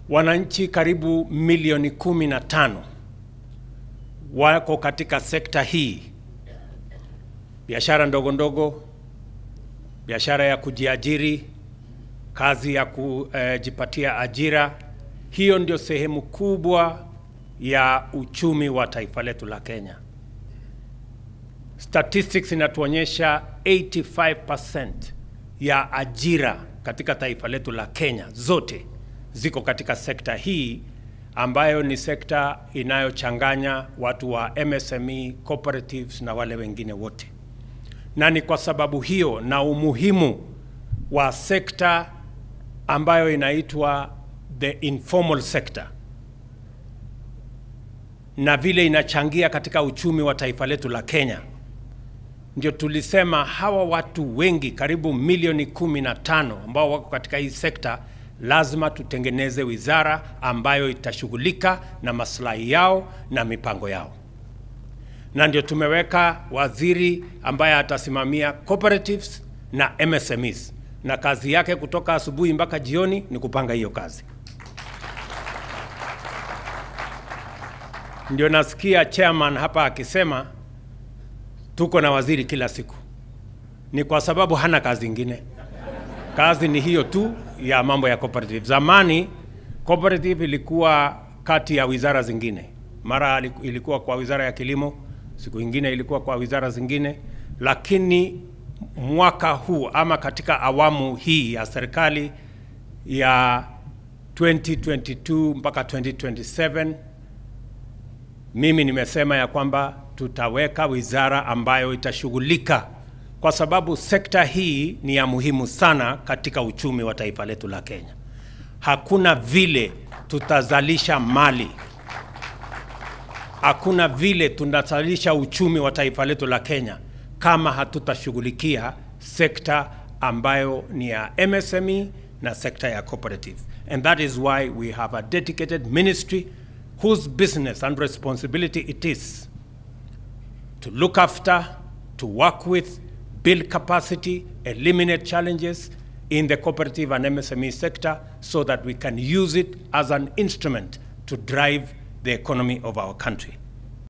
Wananchi karibu milioni kumi na tano wako katika sekta hii: biashara ndogo ndogo, biashara ya kujiajiri, kazi ya kujipatia ajira. Hiyo ndio sehemu kubwa ya uchumi wa taifa letu la Kenya. Statistics inatuonyesha 85% ya ajira katika taifa letu la Kenya zote ziko katika sekta hii ambayo ni sekta inayochanganya watu wa MSME, cooperatives na wale wengine wote. Na ni kwa sababu hiyo na umuhimu wa sekta ambayo inaitwa the informal sector na vile inachangia katika uchumi wa taifa letu la Kenya, ndio tulisema hawa watu wengi karibu milioni kumi na tano ambao wako katika hii sekta lazima tutengeneze wizara ambayo itashughulika na maslahi yao na mipango yao, na ndio tumeweka waziri ambaye atasimamia cooperatives na MSMEs, na kazi yake kutoka asubuhi mpaka jioni ni kupanga hiyo kazi. Ndio nasikia chairman hapa akisema tuko na waziri kila siku, ni kwa sababu hana kazi ingine. Kazi ni hiyo tu ya mambo ya cooperative. Zamani cooperative ilikuwa kati ya wizara zingine, mara ilikuwa kwa wizara ya kilimo, siku ingine ilikuwa kwa wizara zingine, lakini mwaka huu ama katika awamu hii ya serikali ya 2022 mpaka 2027 mimi nimesema ya kwamba tutaweka wizara ambayo itashughulika kwa sababu sekta hii ni ya muhimu sana katika uchumi wa taifa letu la Kenya. Hakuna vile tutazalisha mali, hakuna vile tunazalisha uchumi wa taifa letu la Kenya kama hatutashughulikia sekta ambayo ni ya MSME na sekta ya cooperative. And that is why we have a dedicated ministry whose business and responsibility it is to look after, to work with, build capacity, eliminate challenges in the cooperative and MSME sector so that we can use it as an instrument to drive the economy of our country.